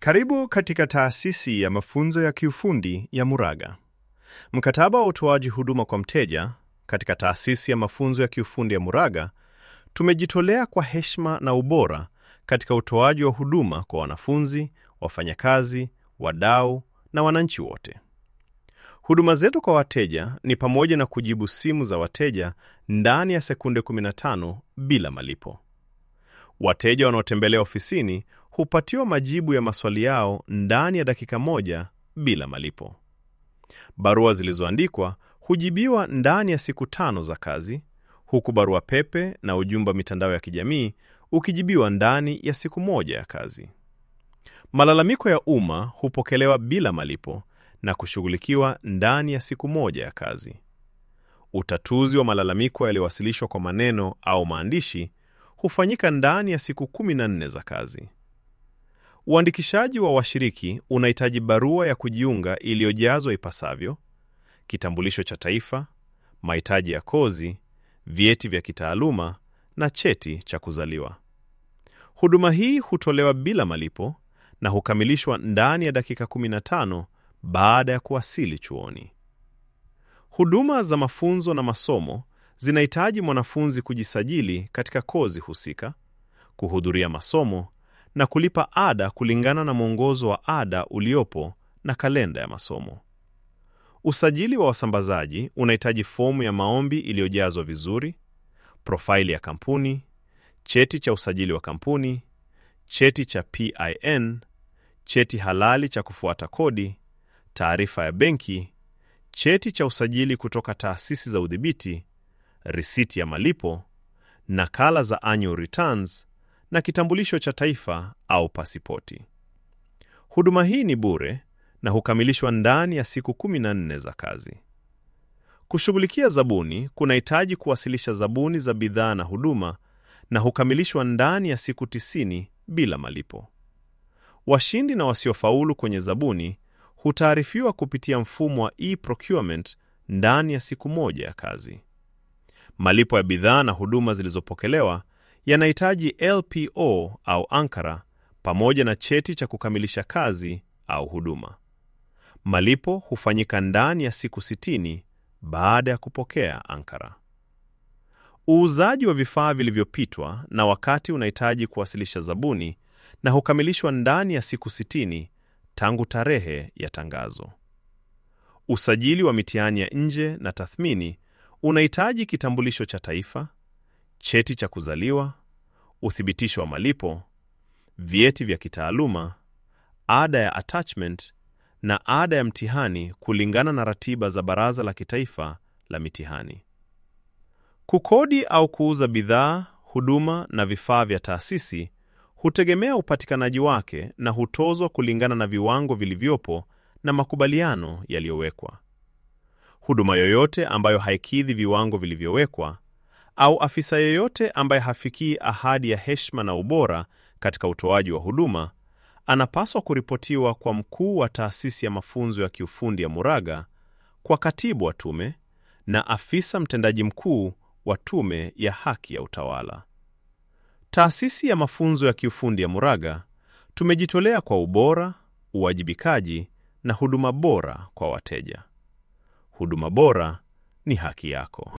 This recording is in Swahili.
Karibu katika taasisi ya mafunzo ya kiufundi ya Muraga. Mkataba wa utoaji huduma kwa mteja katika taasisi ya mafunzo ya kiufundi ya Muraga, tumejitolea kwa heshima na ubora katika utoaji wa huduma kwa wanafunzi, wafanyakazi, wadau na wananchi wote. Huduma zetu kwa wateja ni pamoja na kujibu simu za wateja ndani ya sekunde 15 bila malipo. Wateja wanaotembelea ofisini hupatiwa majibu ya maswali yao ndani ya dakika moja bila malipo. Barua zilizoandikwa hujibiwa ndani ya siku tano za kazi, huku barua pepe na ujumbe wa mitandao ya kijamii ukijibiwa ndani ya siku moja ya kazi. Malalamiko ya umma hupokelewa bila malipo na kushughulikiwa ndani ya siku moja ya kazi. Utatuzi wa malalamiko yaliyowasilishwa kwa maneno au maandishi hufanyika ndani ya siku 14 za kazi. Uandikishaji wa washiriki unahitaji barua ya kujiunga iliyojazwa ipasavyo, kitambulisho cha taifa, mahitaji ya kozi, vyeti vya kitaaluma na cheti cha kuzaliwa. Huduma hii hutolewa bila malipo na hukamilishwa ndani ya dakika 15 baada ya kuwasili chuoni. Huduma za mafunzo na masomo zinahitaji mwanafunzi kujisajili katika kozi husika, kuhudhuria masomo na kulipa ada kulingana na mwongozo wa ada uliopo na kalenda ya masomo. Usajili wa wasambazaji unahitaji fomu ya maombi iliyojazwa vizuri, profaili ya kampuni, cheti cha usajili wa kampuni, cheti cha PIN, cheti halali cha kufuata kodi, taarifa ya benki, cheti cha usajili kutoka taasisi za udhibiti, risiti ya malipo, nakala za annual returns na kitambulisho cha taifa au pasipoti. Huduma hii ni bure na hukamilishwa ndani ya siku 14 za kazi. Kushughulikia zabuni kunahitaji kuwasilisha zabuni za bidhaa na huduma na hukamilishwa ndani ya siku 90 bila malipo. Washindi na wasiofaulu kwenye zabuni hutaarifiwa kupitia mfumo wa e-procurement ndani ya siku moja ya kazi. Malipo ya bidhaa na huduma zilizopokelewa yanahitaji LPO au ankara pamoja na cheti cha kukamilisha kazi au huduma. Malipo hufanyika ndani ya siku 60 baada ya kupokea ankara. Uuzaji wa vifaa vilivyopitwa na wakati unahitaji kuwasilisha zabuni na hukamilishwa ndani ya siku 60 tangu tarehe ya tangazo. Usajili wa mitihani ya nje na tathmini unahitaji kitambulisho cha taifa, cheti cha kuzaliwa, uthibitisho wa malipo, vyeti vya kitaaluma, ada ya attachment na ada ya mtihani kulingana na ratiba za Baraza la Kitaifa la Mitihani. Kukodi au kuuza bidhaa, huduma na vifaa vya taasisi hutegemea upatikanaji wake na hutozwa kulingana na viwango vilivyopo na makubaliano yaliyowekwa. Huduma yoyote ambayo haikidhi viwango vilivyowekwa au afisa yeyote ambaye hafikii ahadi ya heshima na ubora katika utoaji wa huduma anapaswa kuripotiwa kwa mkuu wa taasisi ya mafunzo ya kiufundi ya Muraga, kwa katibu wa tume na afisa mtendaji mkuu wa Tume ya Haki ya Utawala. Taasisi ya mafunzo ya kiufundi ya Muraga tumejitolea kwa ubora, uwajibikaji na huduma bora kwa wateja. Huduma bora ni haki yako.